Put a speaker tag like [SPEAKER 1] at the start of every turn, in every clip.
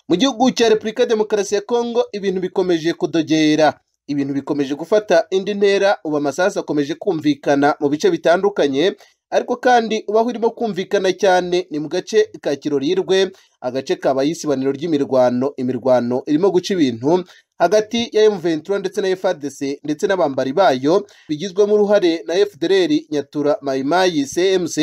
[SPEAKER 1] Mu gihugu cya Repubulika ya Demokarasi ya Kongo ibintu bikomeje kudogera, ibintu bikomeje gufata indi ntera, ubu amasasu akomeje kumvikana mu bice bitandukanye, ariko kandi ubaho urimo kumvikana cyane ni mu gace ka Kiroriyirwe, agace kabaye isibaniro ry'imirwano, imirwano irimo guca ibintu hagati ya M23 ndetse na FARDC ndetse n'abambari bayo bigizwemo uruhare na FDLR Nyatura Mayimayi CMC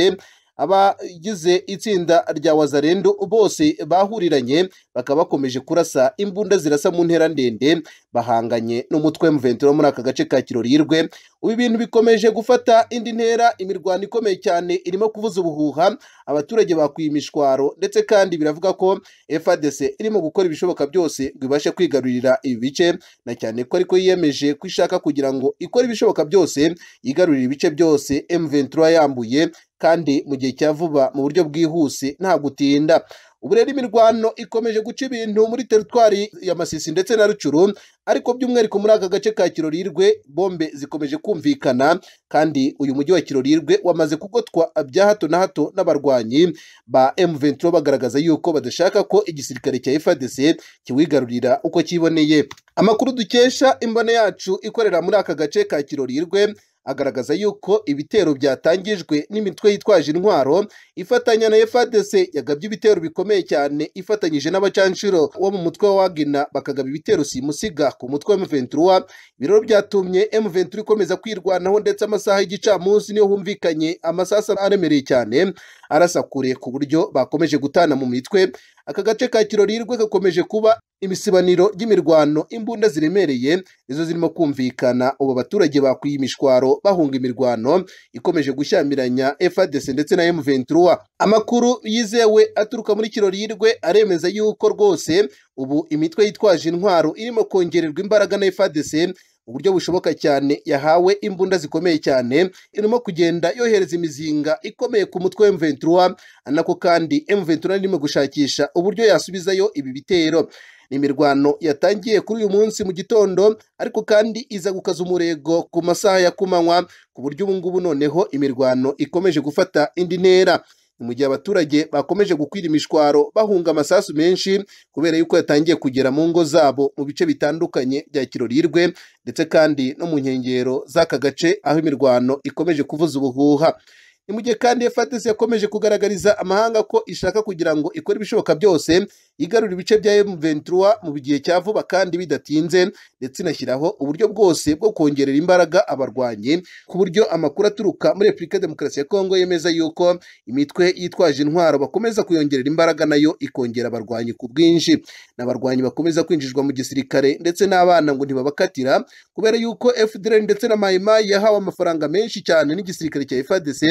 [SPEAKER 1] abagize itsinda rya Wazalendo bose bahuriranye bakaba bakomeje kurasa imbunda zirasa mu ntera ndende bahanganye n'umutwe M23 wo muri aka gace ka Kiroriyirwe ubu ibintu bikomeje gufata indi ntera imirwano ikomeye cyane irimo kuvuza ubuhuha abaturage bakwiye imishwaro ndetse kandi biravuga ko FARDC irimo gukora ibishoboka byose ngo ibashe kwigarurira ibi bice na cyane ko ariko yiyemeje ko ishaka kugira ngo ikore ibishoboka byose yigarurire ibice byose M23 yambuye kandi mu gihe cya vuba mu buryo bwihuse nta gutinda ubu rero imirwano ikomeje guca ibintu muri teritwari ya Masisi ndetse na Rucuru ariko by'umwihariko muri aka gace ka Kiroriyirwe bombe zikomeje kumvikana kandi uyu mujyi wa Kiroriyirwe wamaze kugotwa bya hato na hato n'abarwanyi ba M23 bagaragaza yuko badashaka ko igisirikare cya FARDC kiwigarurira uko kiboneye amakuru dukesha imbone yacu ikorera muri aka gace ka Kiroriyirwe agaragaza yuko ibitero byatangijwe n'imitwe yitwaje intwaro ifatanya na FARDC yagabye ibitero bikomeye cyane ifatanyije n'abacanshuro wo mu mutwe wa Wagner bakagaba ibitero simusiga ku mutwe wa M23 ibiroro byatumye M23 ikomeza kwirwanaho ndetse amasaha y'igicamunsi niyo humvikanye amasasu aremereye cyane arasa kure ku buryo bakomeje gutana mu mitwe aka gace ka Kiroriyirwe gakomeje kuba imisibaniro ry'imirwano imbunda ziremereye izo zirimo kumvikana ubu abaturage bakwiye imishwaro bahunga imirwano ikomeje gushyamiranya FARDC ndetse na M23 amakuru yizewe aturuka muri Kiroriyirwe aremeza yuko rwose ubu imitwe yitwaje intwaro irimo kongererwa imbaraga na FARDC uburyo bushoboka cyane yahawe imbunda zikomeye cyane irimo kugenda yohereza imizinga ikomeye ku mutwe wa M23 nako kandi M23 irimo gushakisha uburyo yasubizayo ibi bitero ni imirwano yatangiye kuri uyu munsi mu gitondo ariko kandi iza gukaza umurego ku masaha ya kumanywa ku buryo ubu ngubu noneho imirwano ikomeje gufata indi ntera ni mu gihe abaturage bakomeje gukwira imishwaro bahunga amasasu menshi kubera yuko yatangiye kugera mu ngo zabo mu bice bitandukanye bya Kiroriyirwe ndetse kandi no mu nkengero z'aka gace aho imirwano ikomeje kuvuza ubuhuha ni mu gihe kandi FARDC yakomeje kugaragariza amahanga ko ishaka kugira ngo ikore ibishoboka byose igarura ibice bya M23 mu gihe cya vuba kandi bidatinze ndetse inashyiraho uburyo bwose bwo kongerera imbaraga abarwanyi ku buryo amakuru aturuka muri Repubulika ya Demokarasi ya Kongo yemeza yuko imitwe yitwaje intwaro bakomeza kuyongerera imbaraga nayo ikongera abarwanyi ku bwinshi n'abarwanyi bakomeza kwinjizwa mu gisirikare ndetse n'abana ngo ntibabakatira kubera yuko FDLR ndetse na Maimai yahawe amafaranga menshi cyane n'igisirikare cya FARDC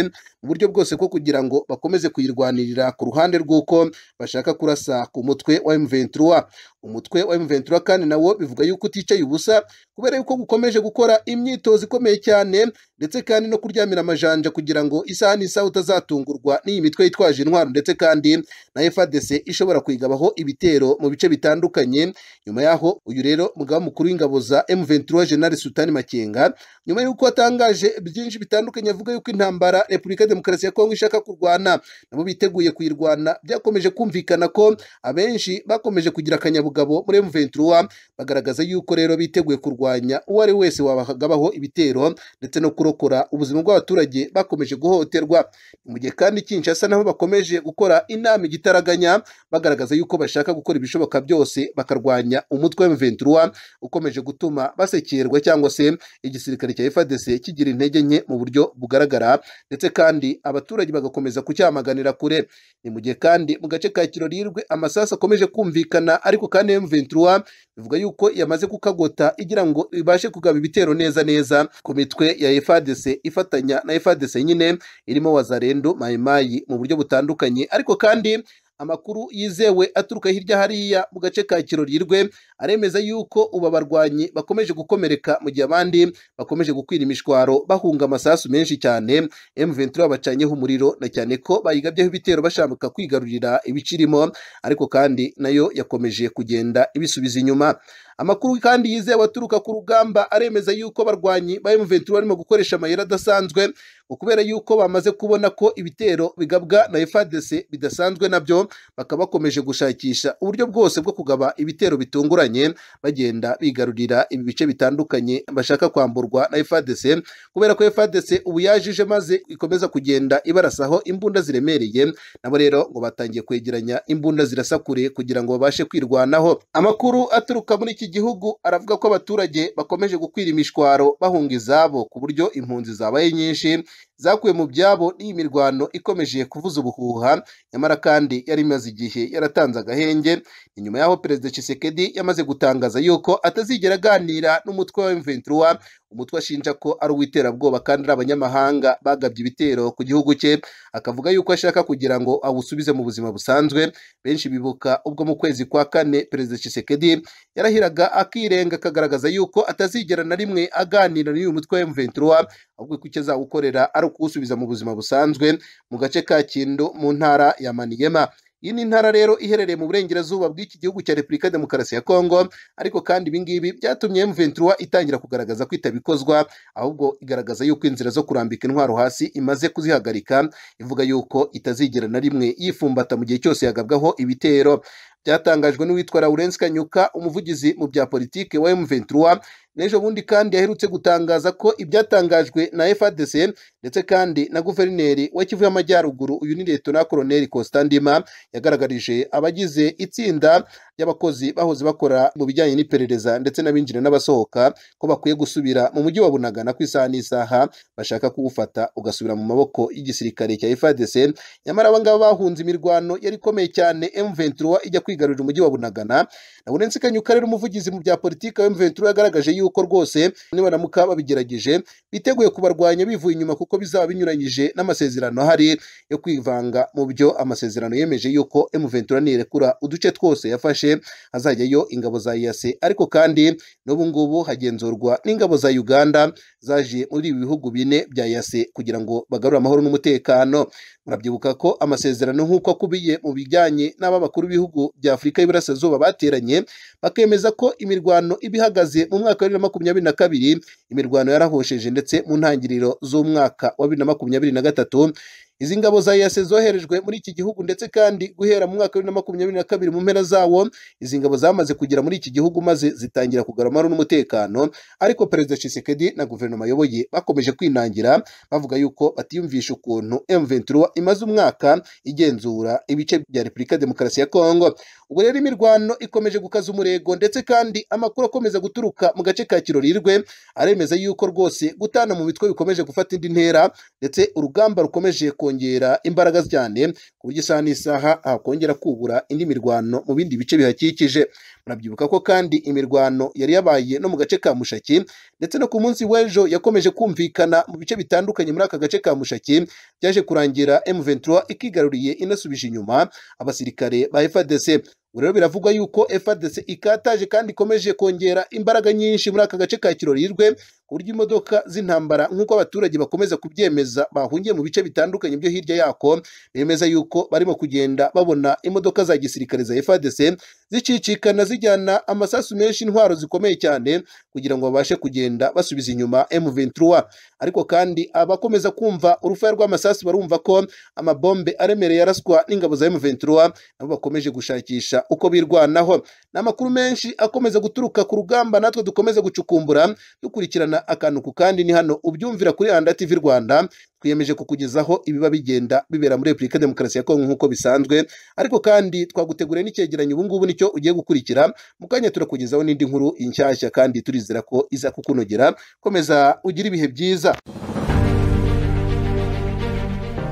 [SPEAKER 1] mu buryo bwose bwo kugira ngo bakomeze kuyirwanirira ku ruhande rw'uko bashaka kurasa ku mutwe wa M23 umutwe wa M23 kandi nawo bivuga yuko uticaye ubusa kubera yuko gukomeje gukora imyitozo ikomeye cyane ndetse kandi no kuryamira amajanja kugira ngo isaha n'isaha utazatungurwa n'iyi mitwe yitwaje intwaro ndetse kandi na FARDC ishobora kuyigabaho ibitero mu bice bitandukanye nyuma yaho uyu rero mugaba mukuru w'ingabo za M23 General Sultani Makenga nyuma y'uko atangaje byinshi bitandukanye avuga yuko intambara Repubulika ya Demokarasi ya Kongo ishaka kurwana nabo biteguye kuyirwana byakomeje kumvikana ko abenshi bakomeje kugira akanyabugabo muri M23 bagaragaza yuko rero biteguye kurwanya uwo ari wese wabagabaho ibitero ndetse no kurokora ubuzima bw'abaturage bakomeje guhohoterwa mu gihe kandi Kinshasa naho bakomeje gukora inama igitaraganya bagaragaza yuko bashaka gukora ibishoboka byose bakarwanya umutwe M23 ukomeje gutuma basekerwa cyangwa se igisirikare cya FARDC kigira intege nke mu buryo bugaragara ndetse kandi abaturage bagakomeza kucyamaganira kure ni mu gihe kandi mu gace ka Kiroriyirwe amasasu akomeje kumvikana ariko kandi M23 bivuga yuko yamaze kukagota igira ngo ibashe kugaba ibitero neza neza ku mitwe ya FARDC ifatanya na FARDC nyine irimo Wazalendo Maimai mu buryo butandukanye ariko kandi amakuru yizewe aturuka hirya hariya mu gace ka Kiroriyirwe aremeza yuko ubu abarwanyi bakomeje gukomereka mu gihe abandi bakomeje gukwira imishwaro bahunga amasasu menshi cyane M23 bacanyeho umuriro na cyane ko bayigabyeho ibitero bashaka kwigarurira ibicirimo ariko kandi nayo yakomeje kugenda ibisubiza inyuma amakuru kandi yizewe aturuka ku rugamba aremeza yuko abarwanyi ba M23 barimo gukoresha amayeri adasanzwe ngo kubera yuko bamaze kubona ko ibitero bigabwa na FARDC bidasanzwe nabyo bakaba bakomeje gushakisha uburyo bwose bwo kugaba ibitero bitunguranye bagenda bigarurira ibi bice bitandukanye bashaka kwamburwa na FARDC kubera ko FARDC ubu yajije maze ikomeza kugenda ibarasaho imbunda ziremereye nabo rero ngo batangiye kwegeranya imbunda zirasa kure kugira ngo babashe kwirwanaho amakuru aturuka muri iki gihugu aravuga ko abaturage bakomeje gukwira imishwaro bahunga izabo ku buryo impunzi zabaye nyinshi zakuwe mu byabo n'iyi mirwano ikomeje kuvuza ubuhuha nyamara kandi yari imaze igihe yaratanze agahenge ni nyuma y'aho perezida Tshisekedi yamaze gutangaza yuko atazigera aganira n'umutwe wa M23 umutwe ashinja ko ari uw'iterabwoba kandi ari abanyamahanga bagabye ibitero ku gihugu cye akavuga yuko ashaka kugira ngo awusubize mu buzima busanzwe benshi bibuka ubwo mu kwezi kwa kane perezida Tshisekedi yarahiraga akirenga akagaragaza yuko atazigera na rimwe aganira n'uyu mutwe wa M23 ahubwo ko icyo azawukorera ari ukuwusubiza mu buzima busanzwe mu gace ka Kindu mu ntara ya Maniema iyi ni intara rero iherereye mu burengerazuba bw'iki gihugu cya Repubulika ya Demokarasi ya Kongo ariko kandi ibi ngibi byatumye M23 itangira kugaragaza ko itabikozwa ahubwo igaragaza yuko inzira zo kurambika intwaro hasi imaze kuzihagarika ivuga yuko itazigera na rimwe yifumbata mu gihe cyose yagabwaho ibitero byatangajwe n'uwitwa Lawrence Kanyuka umuvugizi mu bya politike wa M23 n'ejo bundi kandi yaherutse gutangaza ko ibyatangajwe na FARDC ndetse kandi na guverineri wa Kivu y'Amajyaruguru uyu ni Leta Colonel Constandima yagaragarije abagize itsinda ry'abakozi bahoze bakora mu bijyanye n'iperereza ndetse n'abinjira n'abasohoka ko bakwiye gusubira mu mujyi wa Bunagana ku isaha n'isaha bashaka kuwufata ugasubira mu maboko y'igisirikare cya FARDC nyamara aba ngaba bahunze imirwano yari ikomeye cyane M23 ijya kwigarurira umujyi wa Bunagana Lawrence Kanyuka rero umuvugizi mu bya politiki wa M23 yagaragaje yuko rwose nibaramuka babigerageje biteguye kubarwanya bivuye inyuma kuko bizaba binyuranyije n'amasezerano ahari yo kwivanga mu byo amasezerano yemeje yuko M23 nirekura uduce twose yafashe hazajyayo ingabo za EAC ariko kandi n'ubu ngubu hagenzurwa n'ingabo za Uganda zaje muri ibi bihugu bine bya EAC kugira ngo bagarure amahoro n'umutekano murabyibuka ko amasezerano nk'uko akubiye mu bijyanye n'ababakuru b'ibihugu bya Afurika y'Iburasirazuba bateranye bakemeza ko imirwano ibihagaze mu mwaka wa bibiri na makumyabiri na kabiri imirwano yarahosheje ndetse mu ntangiriro z'umwaka wa bibiri na makumyabiri na gatatu izi ngabo za EAC zoherejwe muri iki gihugu ndetse kandi guhera mu mwaka wa bibiri na makumyabiri na kabiri mu mpera zawo izi ngabo zamaze kugera muri iki gihugu maze zitangira kugarama n'umutekano ariko perezida Tshisekedi na guverinoma ayoboye bakomeje kwinangira bavuga yuko batiyumvisha ukuntu M23 imaze umwaka igenzura ibice bya Repubulika Demokarasi ya Kongo ubwo rero imirwano ikomeje gukaza umurego ndetse kandi amakuru akomeza guturuka mu gace ka Kirorirwe aremeza yuko rwose gutana mu mitwe bikomeje gufata indi ntera ndetse urugamba rukomeje kongera imbaraga cyane ku buryo isaha n'isaha hakongera kubura indi mirwano mu bindi bice bihakikije murabyibuka ko kandi imirwano yari yabaye no mu gace ka Mushaki ndetse no ku munsi w'ejo yakomeje kumvikana mu bice bitandukanye muri aka gace ka Mushaki byaje kurangira M23 ikigaruriye inasubije inyuma abasirikare ba FARDC rero biravugwa yuko FARDC ikataje kandi ikomeje kongera imbaraga nyinshi muri aka gace ka Kirorirwe ku buryo imodoka z'intambara nk'uko abaturage bakomeza kubyemeza bahungiye mu bice bitandukanye byo hirya yako bemeza yuko barimo kugenda babona imodoka za gisirikare za FARDC zicicikana zijyana amasasu menshi intwaro zikomeye cyane kugira ngo babashe kugenda basubiza inyuma M23 ariko kandi abakomeza kumva urufaya rw'amasasu barumva ko amabombe aremereye araswa n'ingabo za M23 nabo bakomeje gushakisha uko birwanaho ni amakuru menshi akomeza guturuka ku rugamba natwe dukomeze gucukumbura dukurikirana akantu ku kandi ni hano ubyumvira kuri Handa TV Rwanda twiyemeje kukugezaho ibiba bigenda bibera muri Repubulika ya Demokarasi ya Kongo nk'uko bisanzwe ariko kandi twaguteguriye n'icyegeranyo ubu ngubu nicyo ugiye gukurikira mu kanya turakugezaho n'indi nkuru inshyashya kandi turizera ko iza kukunogera komeza ugire ibihe byiza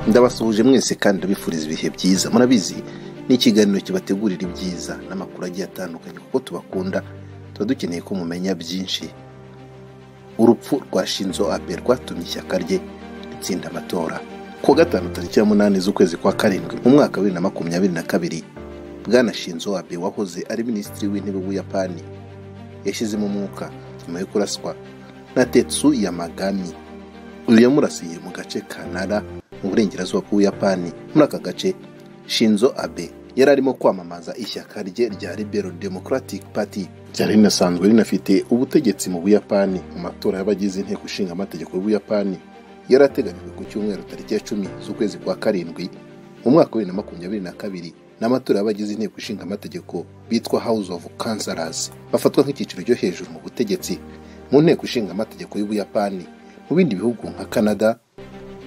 [SPEAKER 2] ndabasuhuje mwese kandi ndabifuriza ibihe byiza murabizi ni ikiganiro kibategurira ibyiza n'amakuru agiye atandukanye kuko tubakunda tuba dukeneye ko mumenya byinshi urupfu rwa shinzo abe rwatumye ishyaka rye ritsinda amatora ku gatanu tariki ya munani z'ukwezi kwa karindwi mu mwaka wa bibiri na makumyabiri na kabiri bwana shinzo abe wahoze ari minisitiri w'intebe w'ubuyapani yashyizemo umwuka nyuma yo kuraswa na tetsu yamagami uyu yamurasiye mu gace ka nara mu burengerazuba bw'ubuyapani muri aka gace shinzo abe
[SPEAKER 1] yari arimo kwamamaza ishyaka rye rya Liberal Democratic Party ryari rinasanzwe rinafite ubutegetsi mu buyapani mu matora y'abagize inteko ishinga amategeko y'ubuyapani yari ateganyijwe ku cyumweru tariki ya cumi z'ukwezi kwa karindwi mu mwaka wa bibiri na makumyabiri na kabiri n'amatora y'abagize inteko ishinga amategeko bitwa House of Councilors bafatwa nk'icyiciro cyo hejuru mu butegetsi mu nteko ishinga amategeko y'ubuyapani mu bindi bihugu nka Canada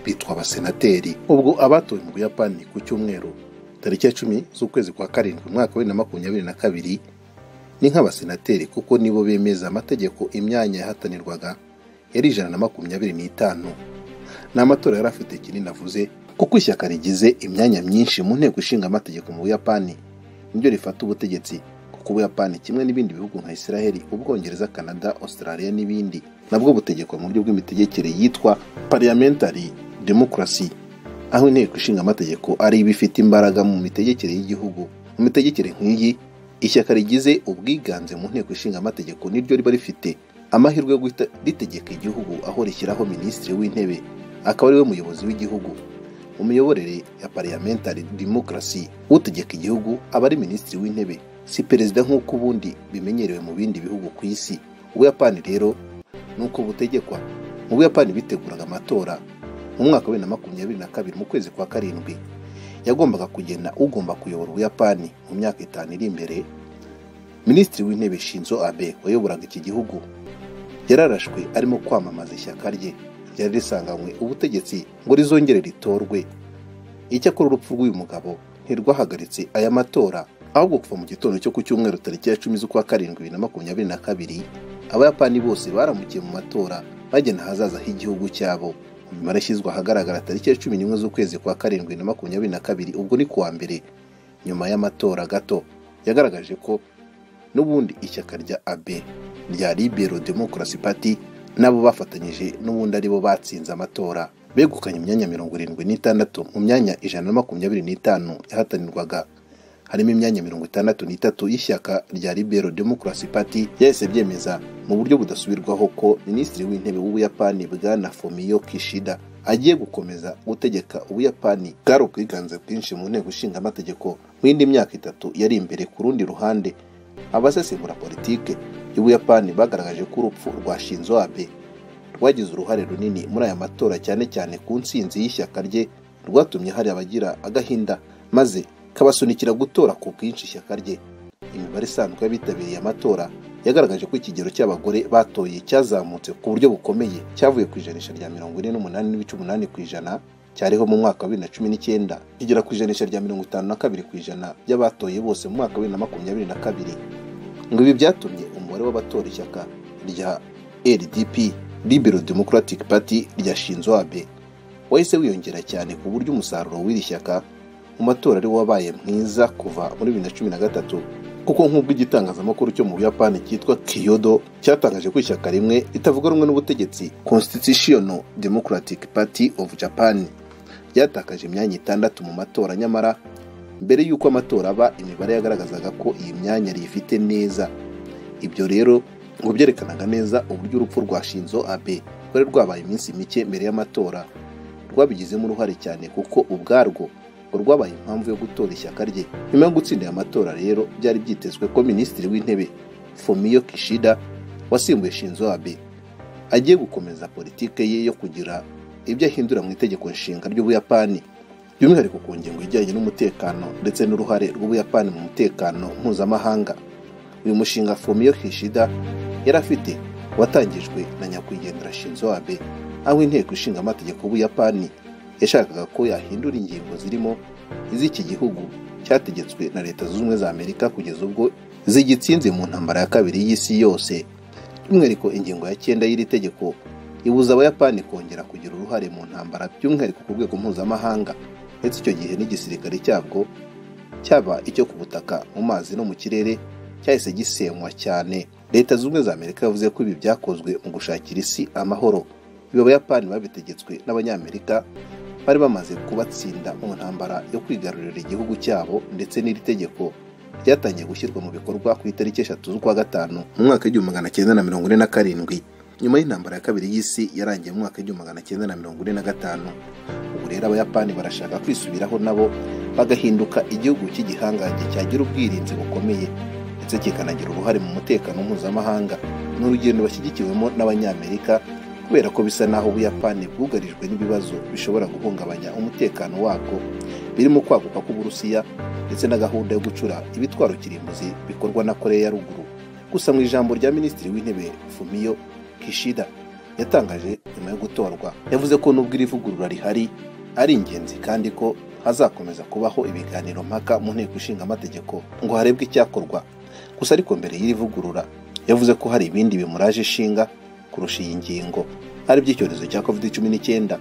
[SPEAKER 1] bitwa abasenateri ubwo abatowe mu buyapani ku cyumweru tariki ya cumi z'ukwezi kwa karindwi umwaka wa bibiri na makumyabiri na kabiri ni nk'abasenateri kuko nibo bemeza amategeko imyanya yahatanirwaga yari ijana na makumyabiri n'itanu ni amatora yari afite kinini avuze kuko ishyaka rigize imyanya myinshi mu nteko ishinga amategeko mu buyapani nibyo rifata ubutegetsi kuko ubuyapani kimwe n'ibindi bihugu nka israheli ubwongereza canada australia n'ibindi nabwo butegekwa mu buryo bw'imitegekere yitwa parliamentary democracy aho inteko ishinga amategeko ari iba ifite imbaraga mu mitegekere y'igihugu mu mitegekere nk'iyi ishyaka rigize ubwiganze mu nteko ishinga amategeko niryo riba rifite amahirwe yo guhita ritegeka igihugu aho rishyiraho minisitiri w'intebe akaba ariwe muyobozi w'igihugu mu miyoborere ya parliamentary democracy utegeka igihugu aba ari minisitiri w'intebe si perezida nk'uko ubundi bimenyerewe mu bindi bihugu ku isi ubuyapani rero ni uko butegekwa mu buyapani biteguraga amatora mu mwaka wa bibiri na makumyabiri na kabiri mu kwezi kwa karindwi yagombaga kugena ugomba kuyobora ubuyapani mu myaka itanu iri imbere minisitiri w'intebe shinzo abe wayoboraga iki gihugu yararashwe arimo kwamamaza ishyaka rye ryari risanganywe ubutegetsi ngo rizongere ritorwe icyakora urupfu rw'uyu mugabo ntirwahagaritse aya matora ahubwo kuva mu gitondo cyo ku cyumweru tariki ya cumi z'ukwa karindwi bibiri na makumyabiri na kabiri abayapani bose baramukiye mu matora bagena ahazaza h'igihugu cyabo nyuma yashyizwe ahagaragara tariki ya cumi n'imwe z'ukwezi kwa karindwi na makumyabiri na kabiri ubwo ni kuwa mbere nyuma y'amatora gato yagaragaje ko n'ubundi ishyaka rya abe rya libero demokarasi pati nabo bafatanyije n'ubundi aribo batsinze amatora begukanye imyanya mirongo irindwi n'itandatu mu myanya ijana na makumyabiri n'itanu yahatanirwaga harimo imyanya mirongo itandatu n'itatu y'ishyaka rya libero demokarasi pati ryahise byemeza mu buryo budasubirwaho ko minisitiri w'intebe w'ubuyapani bwana fomiyo kishida agiye gukomeza gutegeka ubuyapani bwari ubwiganze bwinshi mu nteko ishinga amategeko mu yindi myaka itatu yari imbere ku rundi ruhande abasesengura politike y'ubuyapani bagaragaje ko urupfu rwa shinzo abe rwagize uruhare runini muri aya matora cyane cyane ku ntsinzi y'ishyaka rye rwatumye hari abagira agahinda maze kabasunikira gutora ku bwinshi ishyaka rye imibare isanzwe y'abitabiriye amatora yagaragaje ko ikigero cy'abagore batoye cyazamutse ku buryo bukomeye cyavuye ku ijanisha rya mirongo ine n'umunani n'ibice umunani ku ijana cyariho mu mwaka wa bibiri na cumi n'icyenda kigera ku ijanisha rya mirongo itanu na kabiri ku ijana by'abatoye bose mu mwaka wa bibiri na makumyabiri na kabiri ngo ibi byatumye umubare w'abatora ishyaka rya ldp libero democratic party rya shinzo abe wahise wiyongera cyane ku buryo umusaruro w'iri shyaka mu matora ari wabaye mwiza kuva muri bibiri na cumi na gatatu kuko nk'ubwo igitangazamakuru cyo mu buyapani cyitwa kiyodo cyatangaje ko ishyaka rimwe ritavuga rumwe n'ubutegetsi constitutional democratic party of japan ryatakaje imyanya itandatu mu matora nyamara mbere y'uko amatora aba imibare yagaragazaga ko iyi myanya riyifite neza ibyo rero ngo byerekanaga neza uburyo urupfu rwa shinzo abe rwari rwabaye iminsi mike mbere y'amatora rwabigizemo uruhare cyane kuko ubwarwo rwabaye impamvu yo gutora ishyaka rye nyuma yo gutsindira amatora rero byari byitezwe ko minisitiri w'intebe fomiyo kishida wasimbuye shinzo abe agiye gukomeza politike ye yo kugira ibyo ahindura mu itegeko nshinga ry'ubuyapani by'umwihariko ku ngingo ijyanye n'umutekano ndetse n'uruhare rw'ubuyapani mu mutekano mpuzamahanga uyu mushinga fomiyo kishida yari afite watangijwe na nyakwigendera shinzo abe aho inteko ishinga amategeko y'ubuyapani yashakaga ko yahindura ingingo zirimo iz'iki gihugu cyategetswe na leta zunze ubumwe za amerika kugeza ubwo zigitsinze mu ntambara ya kabiri y'isi yose by'umwihariko ingingo ya cyenda y'iri tegeko ibuza abayapani kongera kugira uruhare mu ntambara by'umwihariko ku rwego mpuzamahanga ndetse icyo gihe n'igisirikare cyabwo cyaba icyo ku butaka mu mazi no mu kirere cyahise gisenywa cyane leta zunze ubumwe za amerika yavuze ko ibi byakozwe mu gushakira isi amahoro ibi abayapani babitegetswe n'abanyamerika bari bamaze kubatsinda mu ntambara yo kwigarurira igihugu cyabo ndetse n'iri tegeko ryatangiye gushyirwa mu bikorwa ku itariki eshatu z'ukwa gatanu mu mwaka w'igihumbi magana cyenda na mirongo ine na karindwi nyuma y'intambara ya kabiri y'isi yarangiye mu mwaka w'igihumbi magana cyenda na mirongo ine na gatanu ubu rero abayapani barashaka kwisubiraho nabo bagahinduka igihugu cy'igihangange cyagira ubwirinzi bukomeye ndetse kikanagira uruhare mu mutekano mpuzamahanga ni urugendo bashyigikiwemo n'abanyamerika kubera ko bisa n'aho ubuyapani bwugarijwe n'ibibazo bishobora guhungabanya umutekano wabwo birimo kwaguka k'uburusiya ndetse na gahunda yo gucura ibitwaro kirimbuzi bikorwa na koreya ya ruguru gusa mu ijambo rya minisitiri w'intebe fumiyo kishida yatangaje nyuma yo gutorwa yavuze ko nubwo iri vugurura rihari ari ingenzi kandi ko hazakomeza kubaho ibiganiro mpaka mu nteko ishinga amategeko ngo harebwe icyakorwa gusa ariko mbere y'iri vugurura yavuze ko hari ibindi bimuraje ishinga kurusha iyi ngingo ari iby'icyorezo cya covid cumi n'icyenda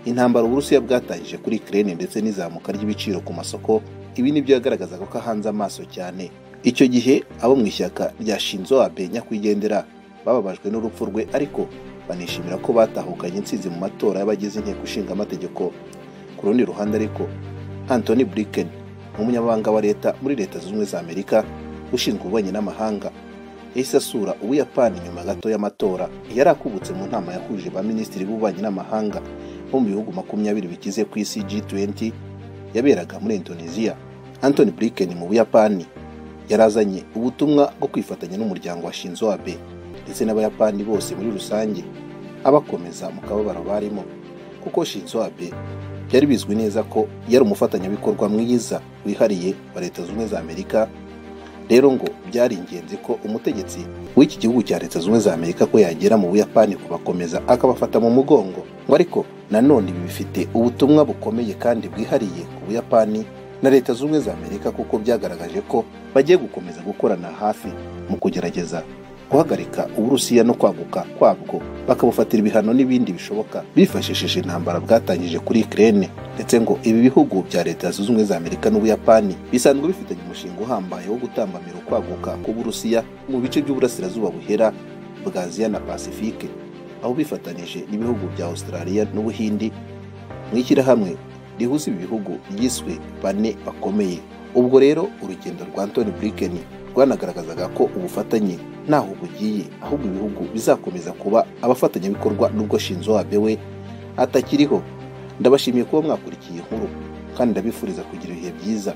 [SPEAKER 1] intambara uburusiya bwatangije kuri kirene ndetse n'izamuka ry'ibiciro ku masoko ibi nibyo yagaragazaga ko ahanze amaso cyane icyo gihe abo mu ishyaka rya shinzo abe nyakwigendera bababajwe n'urupfu rwe ariko banishimira ko batahukanye intsinzi mu matora y'abagize inteko ishinga amategeko ku rundi ruhande ariko anthony blinken umunyamabanga wa leta muri leta zunze ubumwe za amerika ushinzwe ububanyi n'amahanga yahise asura ubuyapani nyuma gato y'amatora yari akubutse mu nama yahuje ba minisitiri b'ububanyi n'amahanga bo mu bihugu makumyabiri bikize ku isi G20 yaberaga muri Indonesia Anthony Blinken mu buyapani yari azanye ubutumwa bwo kwifatanya n'umuryango wa Shinzo Abe ndetse n'abayapani bose muri rusange abakomeza mu kababaro barimo kuko Shinzo Abe byari bizwi neza ko yari umufatanyabikorwa mwiza wihariye wa leta zunze ubumwe za amerika rero ngo byari ingenzi ko umutegetsi w'iki gihugu cya leta zunze za amerika ko yagera mu buyapani kubakomeza akabafata mu mugongo ngo ariko nanone ibi bifite ubutumwa bukomeye kandi bwihariye ku buyapani na leta zunze za amerika kuko byagaragaje ko bagiye gukomeza gukorana hafi mu kugerageza guhagarika uburusiya no kwaguka kwabwo bakabufatira ibihano n'ibindi bishoboka bifashishije intambara bwatangije kuri kirene ndetse ngo ibi bihugu bya leta zunze ubumwe za amerika n'ubuyapani bisanzwe bifitanye umushinga uhambaye wo gutambamira ukwaguka k'uburusiya mu bice by'uburasirazuba buhera bwa aziya na pasifike aho bifatanije n'ibihugu bya australia n'ubuhindi mu ishyirahamwe rihuza ibi bihugu ryiswe bane bakomeye ubwo rero urugendo rwa antoni blinken rwanagaragazaga ko ubufatanye ntaho bugiye ahubwo ibihugu bizakomeza kuba abafatanyabikorwa n'ubwo shinzo abe we atakiriho ndabashimiye kuba mwakurikiye inkuru kandi ndabifuriza kugira ibihe byiza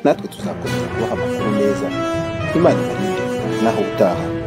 [SPEAKER 1] natwe tuzakomeza kubaha amakuru meza imana ibarinde naho utaha